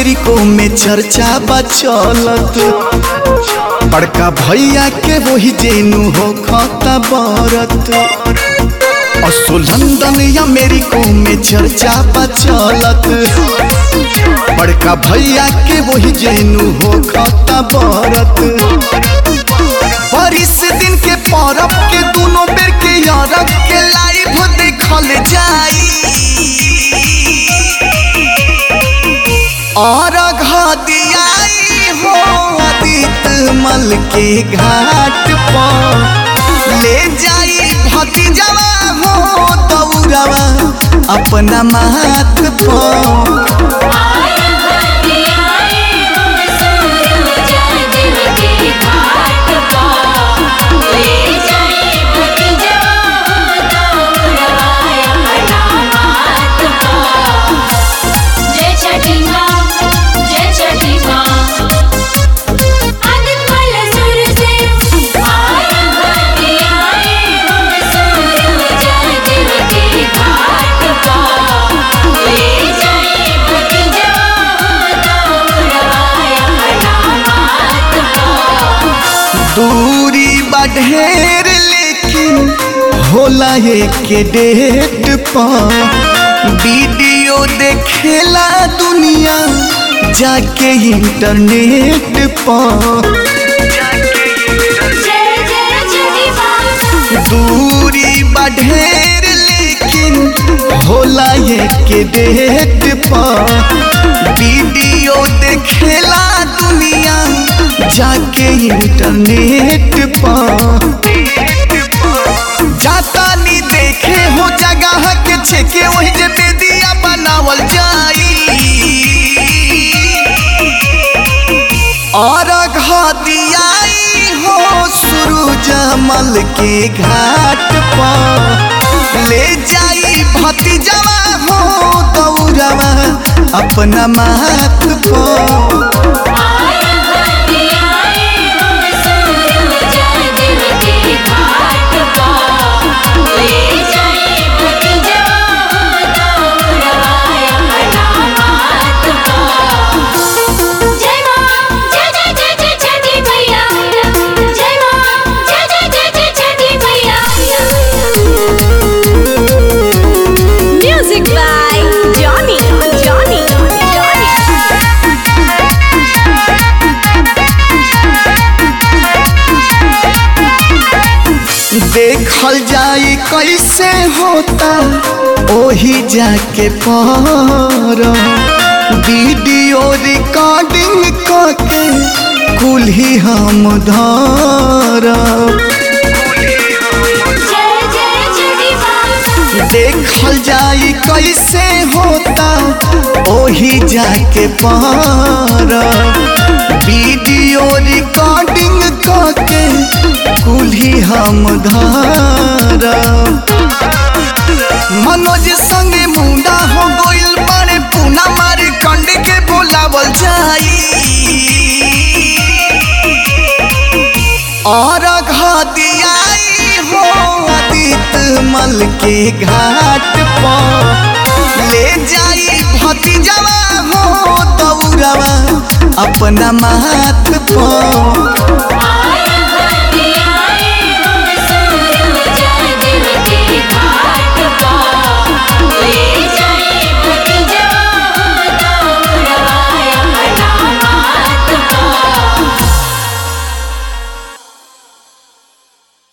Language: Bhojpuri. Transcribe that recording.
अमेरिको में चर्चा बा चलत बड़का भैया के वही जेनु हो खता बरत असो लंदन अमेरिको में चर्चा बा चलत बड़का भैया के वही जेनु हो खता बरत बारिश दिन के परब के दोनों बेर के यारब के लाइव देखल जाई और घदियाई हो अदित मल के घाट पर ले जाई भतीजवा हो दौड़वा अपना माथ पर आया घरे आए हो सूरजा दिल के घाट पर ले जाए भतीजा दौड़वाया नामात पर जय छठी माँ जय छठी माँ आदित मल सुर से आया घरे आए हो सूरजा दिल के घाट पर ले जाए भतीजा दौड़वाया नामात पर दूरी बढ़ेर लेकिन होला एक डेट पर वीडियो देखेला दुनिया जाके इंटरनेट पर जय जय छठी माँ दूरी बढ़ेर लेकिन होला एक डेट पर वीडियो देखेला दुनिया जाके इंटरनेट पर जाता नी देखे हो जगह के छेके वही जे बेदिया बनावल जाई और घदियाई हो सूरज मल के घाट पर ले जाई भतीजवा हो दौड़वा अपना माथ पर आया घरे आए हो सूरजा दिल के घाट पर ले जाए भतीजा दौड़वाया नामात पर जय माँ जय जय जय जय छठी मैया जय माँ जय जय जय जय छठी मैया Music by Johnny. Johnny. Johnny. देखल जाई कैसे होता ओही जाके पर वीडियो रिकॉर्डिंग करके कुल ही हम धर जय जय छठी माँ देखल जाई कैसे होता ओही जाके पर वीडियो रिकॉर्डिंग करके कुल ही हम धर मनोज संगे मुंडा हो गइल बड़े पूना मारे कंड के बोलावल जाई और घदियाई हो अदित मल के घाट पर ले जाई भतीजवा हो दौड़वा अपना माथ पर